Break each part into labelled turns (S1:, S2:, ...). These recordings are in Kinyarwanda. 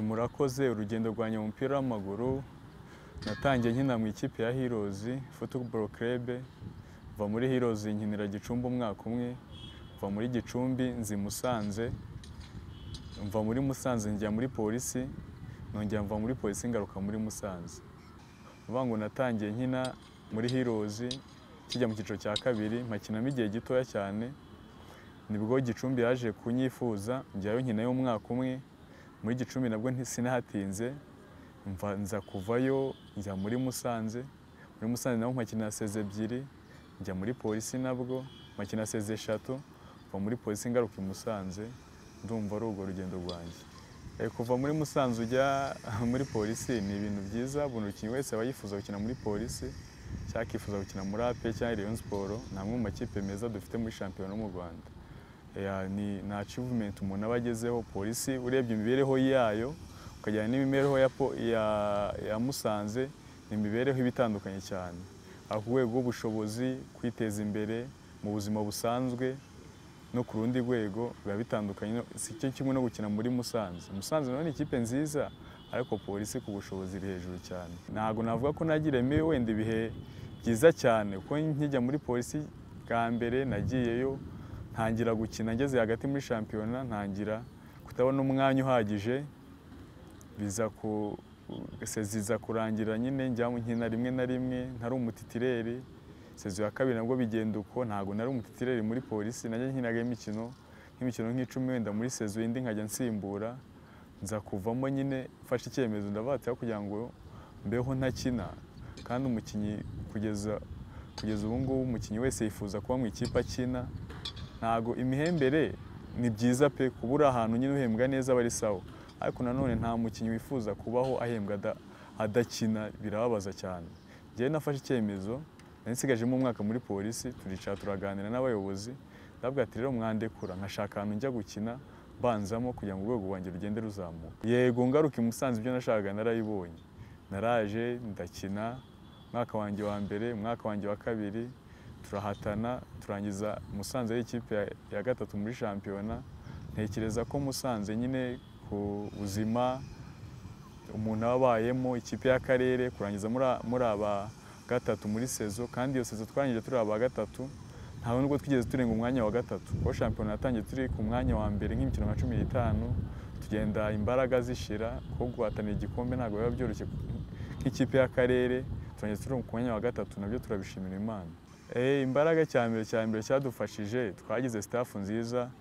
S1: murakoze urugendo rwanjye mu mupira w'amaguru natangiye nkina mu ikipe ya Heroes Football Club mva muri Heroes nkinira Gicumbi umwaka umwe mva muri Gicumbi nzi Musanze mva muri Musanze njya muri polisi nongera mva muri polisi ngaruka muri Musanze vuga ngo natangiye nkina muri Heroes kijya mu cyiciro cya kabiri mpakinamo igihe gitoya cyane nibwo Gicumbi yaje kunyifuza njyayo nkinayo umwaka umwe muri gicumbi nabwo sinahatinze mva nza kuvayo njya muri musanze muri musanze nabo mpakina seze ebyiri njya muri polisi nabwo mpakina seze eshatu mva muri polisi ngaruka i musanze ndumva ari urwo rugendo rwanjye Eh, kuva muri musanze ujya muri polisi ni ibintu byiza buri mukinnyi wese aba yifuza gukina muri polisi cyangwa akifuza gukina muri ape cyangwa rayon siporo ni amwe mu makipe meza dufite muri shampiyona mu rwanda Ya, ni ni achievement umuntu aba agezeho polisi urebye imibereho yayo ukajyana n'imibereho ya, po- ya, ya musanze ni imibereho iba itandukanye cyane aho ku rwego rw'ubushobozi kwiteza imbere mu buzima busanzwe no ku rundi rwego biba bitandukanye no- si cyo kimwe no gukina muri musanze musanze naho ni ikipe nziza ariko polisi ku bushobozi iri hejuru cyane ntabwo navuga ko nagiremo wenda ibihe byiza cyane kuko nkijya muri polisi bwa mbere nagiyeyo ntangira gukina ngeze hagati muri shampiyona ntangira kutabona umwanya uhagije biza ku seziza kurangira nyine njya nkina rimwe na rimwe ntari umutitireri sezo ya kabiri nabwo bigenda uko ntabwo nari umutitireri muri polisi najya nkinaga imikino nk'imikino nk'icumi wenda muri sezo indi nkajya nsimbura nza kuvamo nyine mfashe icyemezo ndabatira kugira ngo mbeho ntakina kandi umukinnyi kugeza kugeza ubu ngubu umukinnyi wese yifuza kuba mu ikipe akina ntago imihembere ni byiza pe kuba uri ahantu nyine uhembwa neza aba ari sawa ariko nanone nta mukinnyi wifuza kubaho ahembwa ada- adakina birababaza cyane njyewe nafashe icyemezo nari nsigajemo umwaka muri polisi turicara turaganira n'abayobozi ndabwira ati rero mwandekura nkashaka ahantu njya gukina banzamo kugira ngo urwego rwanjye rugende ruzamuka yego ngaruka i Musanze ibyo nashakaga narabibonye naraje ndakina umwaka wanjye wa mbere umwaka wanjye wa kabiri turahatana turangiza musanze ari ikipe ya- ya gatatu muri shampiyona ntekereza ko musanze nyine ku buzima umuntu aba abayemo ikipe y'akarere kurangiza muri a- muri aba gatatu muri sezo kandi iyo sezo twarangije turi aba gatatu ntabwo nubwo twigeze turenga umwanya wa gatatu kuko shampiyona yatangiye turi ku mwanya wa mbere nk'imikino nka cumi n'itanu tugenda imbaraga zishira kuko guhatanira igikombe ntabwo biba byoroshye nk'ikipe y'akarere turangiza turi ku mwanya wa gatatu nabyo turabishimira imana Eh, imbaraga cya mbere cya mbere cyadufashije twagize staff nziza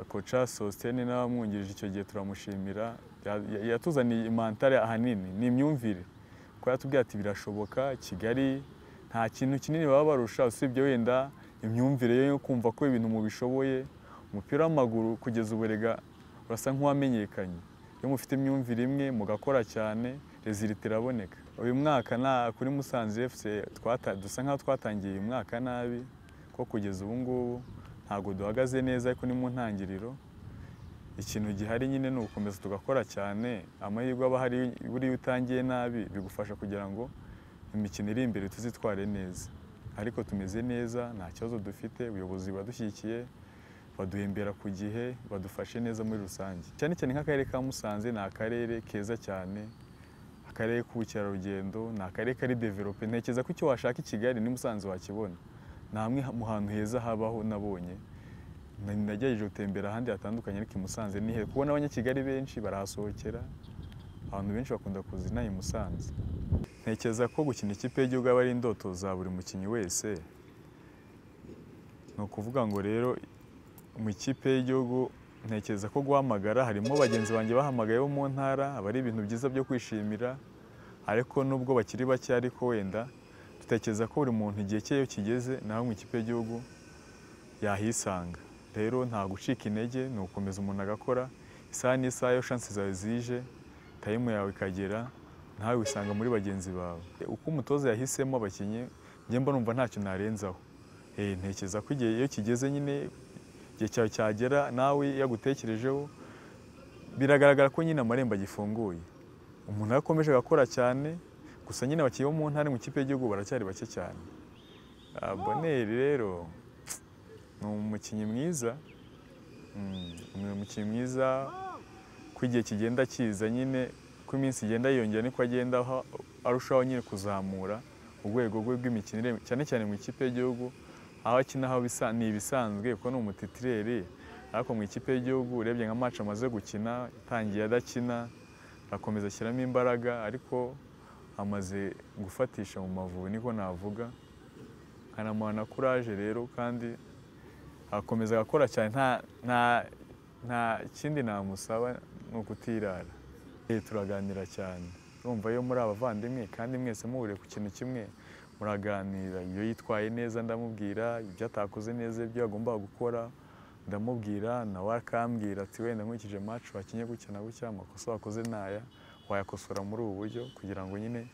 S1: koca sositene n'abamwungirije icyo gihe turamushimira Ya- ya- yatuzaniye imantare ahanini ni imyumvire kuko yatubwiye ati birashoboka kigali nta kintu kinini baba barusha usibye wenda imyumvire yo kumva ko ibintu mubishoboye umupira w'amaguru kugeza ubu erega urasa nk'uwamenyekanye iyo mufite imyumvire imwe mugakora cyane rezilita iraboneka uyu mwaka na kuri musanze fc twata- dusa nk'aho twatangiye uyu mwaka nabi ko kugeza ubu ngubu ntabwo duhagaze neza ariko ni mu ntangiriro ikintu gihari nyine ni ugukomeza tugakora cyane amahirwe aba ahari buriya utangiye nabi bigufasha kugira ngo imikino iri imbere tuzitware neza ariko tumeze neza nta kibazo dufite ubuyobozi buradushyigikiye baduhembera ku gihe badufashe neza muri rusange cyane cyane nk'akarere ka musanze ni akarere keza cyane akarere k'ubukerarugendo ni akarere kari develope ntekereza ko icyo washaka i kigali ni musanze wakibona ni hamwe mu hantu heza habaho nabonye Na- nagerageje gutembera ahandi hatandukanye ariko i Musanze ni he kuko n'abanyakigali benshi barahasohokera abantu benshi bakunda kuza inaha i Musanze ntekereza ko gukina ikipe y'igihugu aba ari indoto za buri mukinnyi wese ni ukuvuga ngo rero mu ikipe y'igihugu ntekereza ko guhamagara harimo bagenzi banjye bahamagaye bo mu ntara aba ari ibintu byiza byo kwishimira ariko nubwo bakiri bake ariko wenda dutekereza ko buri muntu igihe cye iyo kigeze nawe mu ikipe y'igihugu yahisanga rero nta gucika intege ni ugukomeza umuntu agakora isaha n'isaha iyo shansi zawe zije tayimu yawe ikagera nawe wisanga muri bagenzi bawe uko umutoza yahisemo abakinnyi njye mba numva ntacyo narenzaho Eh, ntekereza ko igihe iyo kigeze nyine igihe cyawe cyagera nawe yagutekerejeho biragaragara ko nyine amarembo agifunguye umuntu yarakomeje agakora cyane gusa nyine abakinnyi bo mu ntara mu ikipe y'igihugu baracyari bake cyane Ah, boneri rero ni umukinnyi mwiza Mm, ni umukinnyi mwiza ko igihe kigenda kiza nyine ko iminsi igenda yiyongera niko agenda aha- arushaho nyine kuzamura urwego rwe rw'imikinire cyane cyane mu ikipe y'igihugu aho akina aho bisa- ni ibisanzwe kuko ni umutitireri ariko mu ikipe y'igihugu urebye nka match amaze gukina itangiye adakina akomeza ashyiramo imbaraga ariko amaze gufatisha mu mavubi niko navuga nkanamuha na kuraje rero kandi akomeza agakora cyane nta nta nta kindi namusaba ni ukutirara Eh, turaganira cyane urumva iyo muri abavandimwe kandi mwese muhuriye ku kintu kimwe muraganira iyo yitwaye neza ndamubwira ibyo atakoze neza ibyo agomba gukora ndamubwira nawe akambwira ati wenda nkurikije match wakinye gutya na gutya amakosa wakoze naya wayakosora muri ubu buryo kugira ngo nyine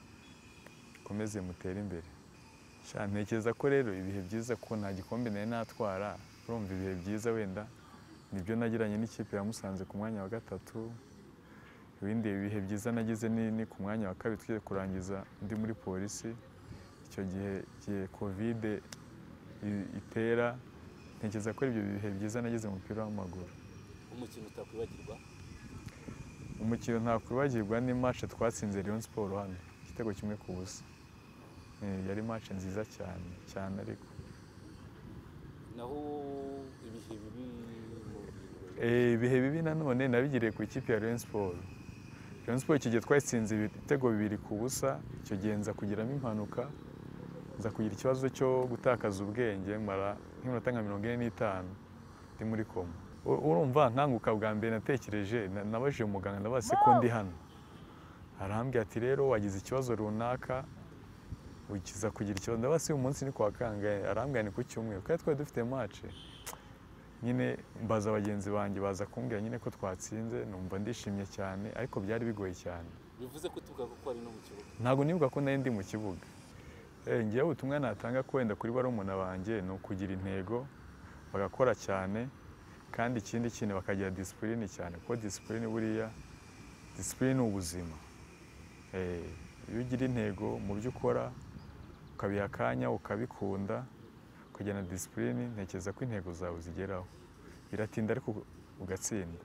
S1: ukomeze mutere imbere Sha, ntekereza ko rero ibihe byiza ko nta gikombe nari natwara urumva ibihe byiza wenda nibyo nagiranye n'ikipe ya Musanze ku mwanya wa gatatu ibindi bihe byiza nagize ni, ni ku mwanya wa kabiri tugiye kurangiza ndi muri polisi icyo gihe gihe kovide i- itera ntekereza ko ibyo bihe byiza nagize mu mupira w'amaguru
S2: umukino utakwibagirwa
S1: umukino ntakwibagirwa ni match twatsinze Rayon Sport hano igitego kimwe ku busa Eh, yari match nziza cyane cyane ariko
S2: naho ibihe bibi mu
S1: Eh, ibihe bibi nanone nabigiriye ku ikipe ya Rayon Sport Rayon Sport icyo gihe twatsinze ibitego bibiri ku busa icyo gihe nza kugiramo impanuka nza kugira ikibazo cyo gutakaza ubwenge mara nk'iminota nka mirongo ine n'itanu ndi muri koma U- urumva nkanguka bwa mbere natekereje na- nabajije umuganga ndabaza se ko ndi hano arambwira ati rero wagize ikibazo runaka ukiza kugira ikibazo ndabaza uyu munsi ni kwa kangahe arambwira ni ku cyumweru kandi twari dufite match nyine mbaza bagenzi banjye baza kumbwira nyine ko twatsinze numva ndishimye cyane ariko byari bigoye cyane
S2: bivuze ko tuvuga ko ari no mu kibuga
S1: ntabwo nibuka ko nari ndi mu kibuga Eh, ngewe ubutumwa natanga ko wenda kuri barumuna banjye ni ukugira intego bagakora cyane kandi ikindi kintu bakagira disipurine cyane kuko disipurine buriya disipurine ni ubuzima Eh, iyo ugira intego mu byo ukora ukabiha akanya ukabikunda ukagira na disipurine ntekereza ko intego zawe uzigeraho biratinda ariko ugatsinda